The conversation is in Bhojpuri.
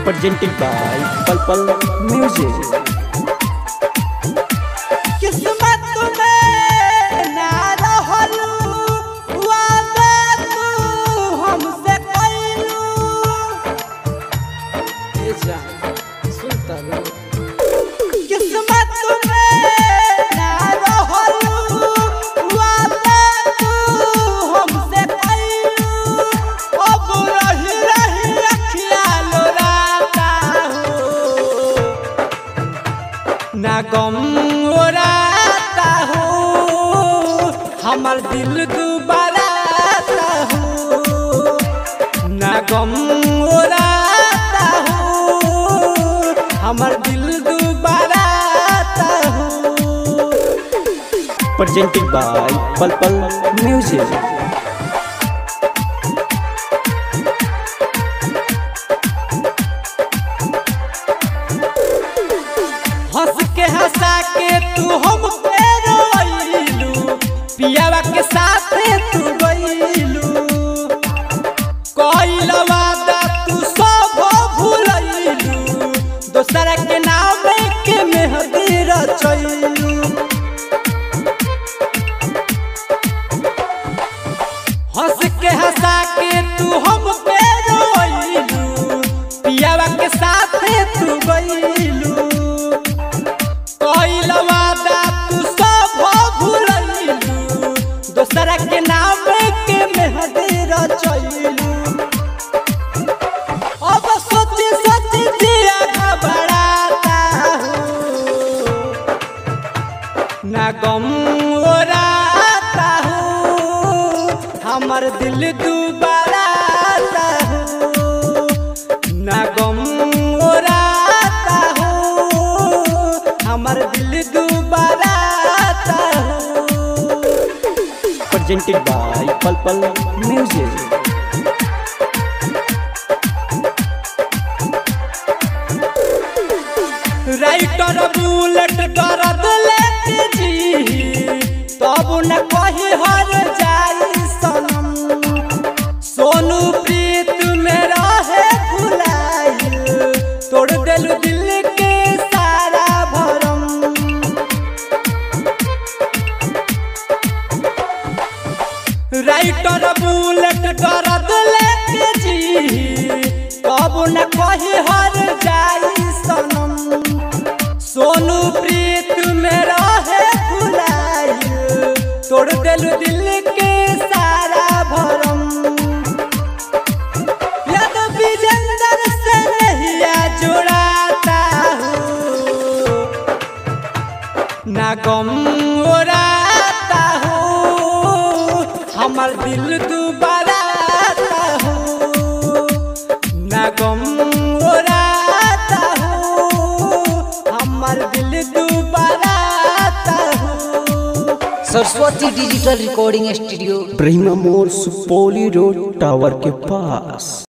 presented by Pulpal Music. किस्मत में ना रहलू वादा तू हमसे कइलू ए जा सुनता लो किस्मत में ना रहलू वादा तू हमसे कइलू अब रही रही अखिया लोराता हो ना गम ओराता हो हमर दिल दुबाराता हो ना गम ओराता हो हमर दिल दुबाराता हो presented by Pulpal Music. हंस के हंसा के तू हम पे रोइलू पियावा के साथ तू गइलू कइल वादा तू सब भूलइलू दोसरा के नाम के मेहंदी रचइलू हंस के हंसा के तू हम पे रोइलू पियावा के साथ तू गइलू कइल वादा तू सब भूलइलू दोसरा के नाम के मेहंदी रचइलू अब सोची सोची जिया घबराता हो ना गम ओराता हो हमर दिल दुबाराता हो ना गम ओराता हो हमर दिल दुबाराता हो Presented by Pulpal Music. Writer Bullet दर्द लेके जी तब न कही हर जाई सनम सोनू प्रीत में रहे भुलाइल तोड़ देलू दिल के सारा भरम राइटर बुलेट दर्द लेके जी कब न कही हर जाई सनम सोनू प्रीत में रहे भुलाइल तोड़ देलू दिल के सारा भरम याद विजेंदर से नहिया जोड़ाता हो ना गम ओराता हो हमर दिल दुबाराता हो ना गम ओराता हो हमर दिल दुबाराता हो सरस्वती डिजिटल रिकॉर्डिंग स्टूडियो ब्रह्मा मोर सुपौली रोड टावर के पास